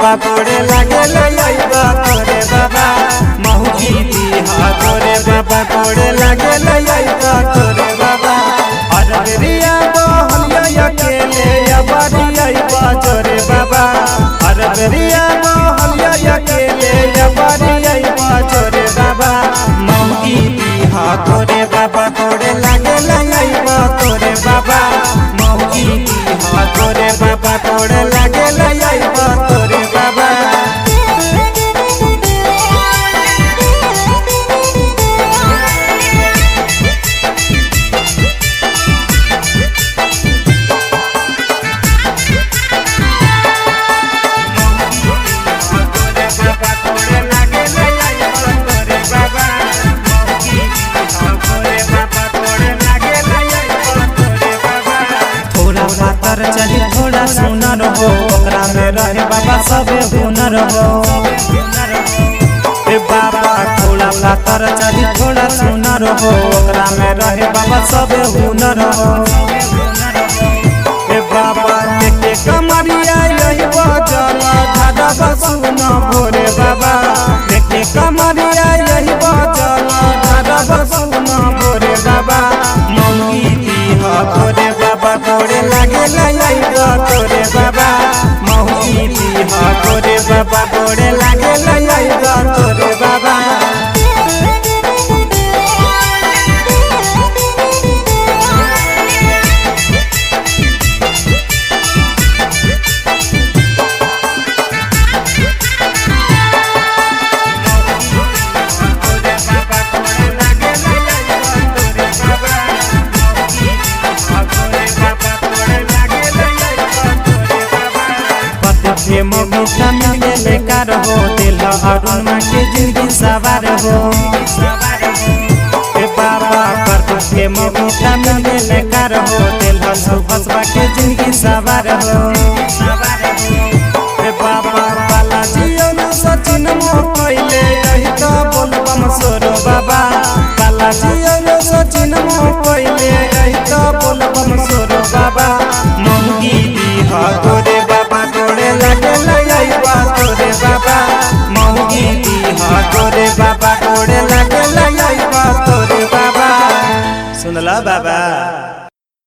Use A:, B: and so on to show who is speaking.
A: बाबा गोड़े लागे लइबा तोरे बाबा महुकी दीहा तोरे बाबा गोड़े लागे लइबा तोरे बाबा अररिया बहलिया अकेले अबरिया तोरे बाबा अररिया बहलिया अकेले अबरिया तोरे बाबा महुकी दीहा तोरे बाबा गोड़े लागे लइबा तोरे बाबा महुकी दीहा तोरे बाबा गोड़े लागे लइबा तोरे बाबा थोड़ा पातर चली थोड़ा सुनर हो ओकरा में रहे बाबा सबे हुनर हो ए बाबा थोड़ा पातर चली थोड़ा सुनर हो ओकरा में रहे बाबा सबे हुनर हो ए बाबा देखे कमरिया यही बजल धादा बसुन भोरे बाबा देखे कमरिया यही बजल धादा बसुन भोरे बाबा मौगी दीहा तोरे बाबा तोरे लागे लइबा तोरे बाबा मौगी दीहा तोरे बाबा तोरे लागे लइबा तोरे बाबा पति मोटा मिले लेकर हो दिल अरुण माँ के जिंदगी सवार हो ए बाबा पर के मोटा मिले लेकर हो दिल सुभसवा के जिंदगी सवार हो ए बाबा बालाजी और सचिन मो कइले यही तो बोलबम सोरो बाबा बालाजी और सचिन मो कइले यही तो बोलबम सोरो बाबा मंगी दीहा तोरे बाबा तोरे लगे लइबा तोरे बाबा मंगी दीहा तोरे बाबा तोरे लगे लइबा तोरे बाबा सुनला बाबा